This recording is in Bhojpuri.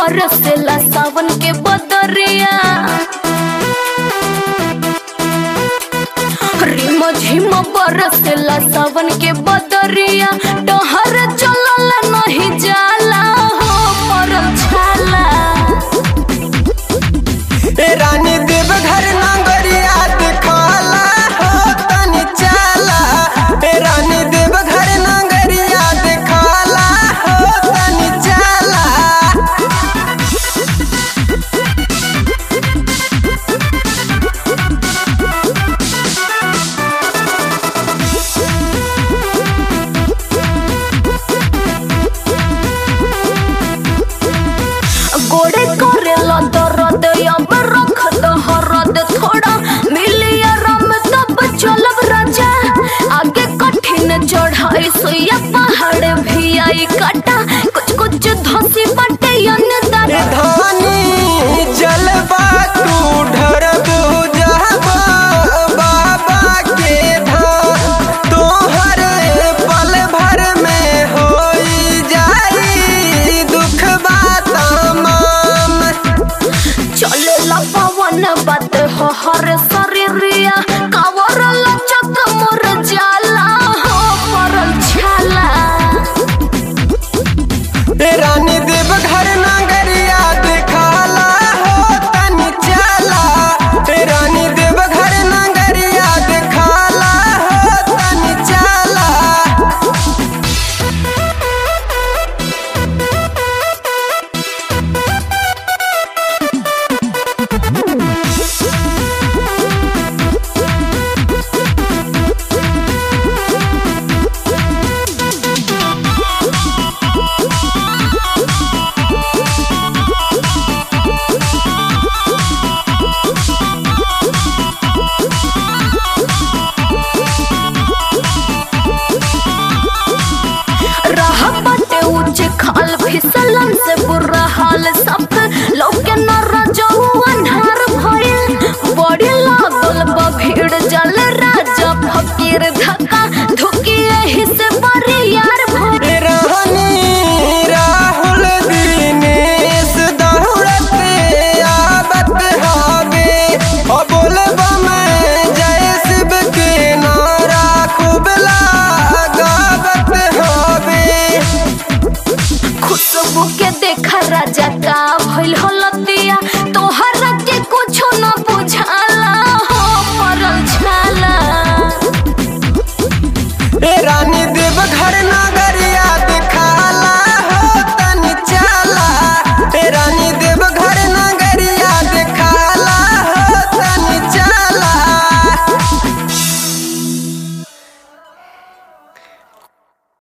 बरसेला सावन के बदरिया रिम झिम बरसेला सावन के बदरिया डहर चलल नहीं जाला हो परल छाला ए रानी देव घर नांगरिया दिखाला हो तनी चाला ए रानी देव घर नांगरिया दिखाला हो तनी चाला गोड़े करेला दर्द अब रख दहरद थोड़ा मिली आराम तब चलब राजा आगे कठिन चढ़ाई सुइया पहाड़ भी आई काटा कुछ कुछ धसी बटे अनदार ए धानी जलवा तू ढरब जाबा बाबा के धाम तोहर पल भर में होई जाई दुख बात तमाम चलेला पवन बात हो हर शरीरिया कावर लचक मोर जाला हो परल छाला ए रानी देव घर नागरिया दिखाला हो तनी चाला ए रानी देव घर नागरिया दिखाला हो तनी चाला राह बाटे ऊंचे खाल फिसलन से बुरा हाल सब लौके न रजऊ अन्हार भइल बड़ी लागल बा भीड़ जल राजा फकीर धक्का धुकी एही से बरियार भइल ए रानी राहुल दिनेश दौड़ते आवत हावे ओ बोलबा मैं जय शिव के नारा खूब लगावत हावे खुशबू के देखा राजा का भइल हलतिया तोहर के कुछो न बुझाला हो परल छाला ए रानी देव घर ना